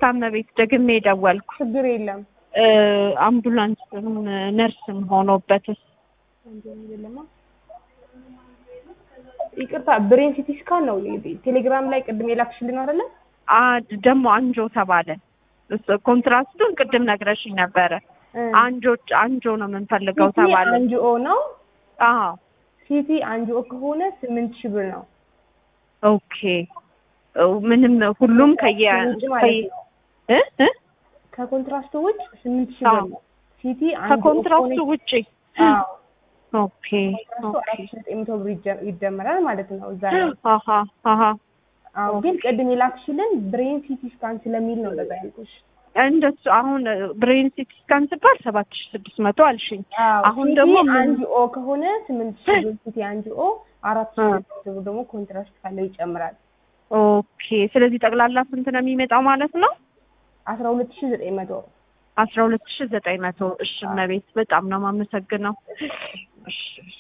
ይቅርታ እመቤት ደግሜ ደወልኩ። ችግር የለም እ፣ አምቡላንስም ነርስም ሆኖበትስ የለማ ይቅርታ ብሬን ሲቲ ስካን ነው ቴሌግራም ላይ ቅድም የላክሽልን አይደለ? አ ደግሞ አንጆ ተባለ። እሱ ኮንትራስቱን ቅድም ነግረሽኝ ነበረ። አንጆ አንጆ ነው የምንፈልገው ሲቲ ተባለ። አንጂኦ ነው። አዎ ሲቲ አንጂኦ ከሆነ ስምንት ሺህ ብር ነው። ኦኬ እ፣ ምንም ሁሉም ከየ ውጭ ማለት ነው። እ እ ከኮንትራስቱ ውጭ ስምንት ሺህ ብር አዎ። ነው። ሲቲ ከኮንትራክቱ ውጪ አዎ ኦኬ ኮንትራስቱ ኦኬ አራት ሺህ ዘጠኝ መቶ ብር ይጀ- ይደመራል ማለት ነው እዛ ላይ። አሀ አሀ አዎ ግን ቅድም የላክሽልን ብሬን ሲቲ ስካን ስለሚል ነው እንደዛ ያልኩሽ። እንደሱ አሁን ብሬን ሲቲ ስካን ሲባል ሰባት ሺህ ስድስት መቶ አልሽኝ። አዎ አሁን ሲቲ ደግሞ ምን- አንጂኦ ከሆነ ስምንት ሺህ ብር ሲቲ አንጂኦ አራት ሺህ ዘጠኝ መቶ ብር ደግሞ ኮንትራስት ካለው ይጨምራል። ኦኬ ስለዚህ ጠቅላላ ስንት ነው የሚመጣው ማለት ነው? አስራ ሁለት ሺህ ዘጠኝ መቶ አስራ ሁለት ሺህ ዘጠኝ መቶ እሺ እመቤት በጣም ነው የማመሰግነው። እሺ